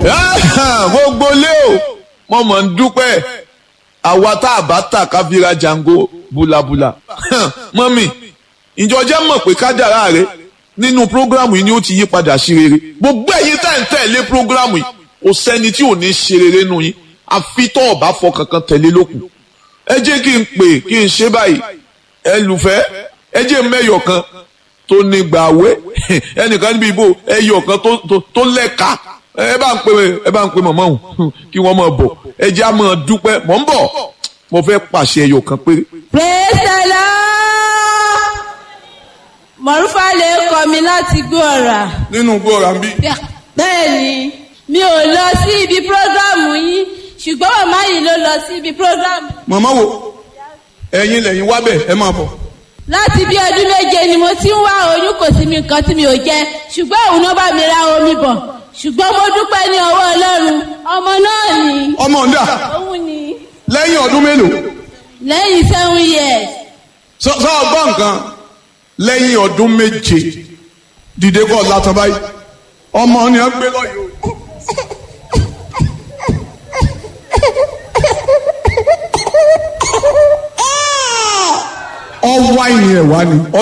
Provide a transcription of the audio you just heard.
gbogbo lé o mo mọ̀ ń dúpẹ́ àwa tá a bá tà ká fi ra jango bulabula mọ́mì ìjọ jẹ́ mọ̀ pé kádàrá rẹ nínú prógrámù yìí ni ó ti yí padà sí rere gbogbo ẹ̀yin tá ń tẹ̀lé prógrámù yìí kò sẹ́ni tí ò ní ṣe rere nù yín àfi tó ọ̀bá fọ kankan tẹ̀lé lókun ẹ jẹ́ kí n pè kí n ṣe báyìí ẹ lùfẹ́ ẹ jẹ́ mẹ́yọ̀ kan tó ní gbàwé ẹnìkan níbi ìbò ẹyọ̀ kan tó lẹ́ka ẹ bá ń pè ẹ bá ń pè mọ̀mọ́ òun kí wọ́n máa bọ̀ ẹ jẹ́ á máa dúpẹ́ mọ̀ ń bọ̀ mo fẹ́ pàṣẹ ẹyọ̀ kan péré. praise the lord mọ̀rúfà lè kọ́ mi láti gbọ́ ọ̀rà. nínú gbọ́ra ń bí. bẹ́ẹ̀ni mi ò lọ sí ibi prógrámù yín ṣùgbọ́n màmá yìí ló lọ sí ibi prógrámù. màmá wo ẹ̀yin lẹ́yìn wá bẹ̀ ẹ máa bọ̀. láti bí ọdún méje ni mo ti ń wá oyún kò sí mi nǹkan tí mi ò jẹ ṣùgbọ́n òun náà bá mi ra omi bọ̀ ṣùgbọ́n mo dúpẹ́ ní ọwọ́ ọlọ́run ọmọ náà ni. ọmọ ọ̀dà òun ni lẹ́yìn ọdún mélòó. lẹ́yìn seven years. sọ sọ ọgbọ́n nǹkan lẹ́yìn ọdún méje dìde kọ́ látọ̀ báyìí ọmọ ni a gbé lọ́yọ̀ ọwọ́ àìní ẹ̀ wá ni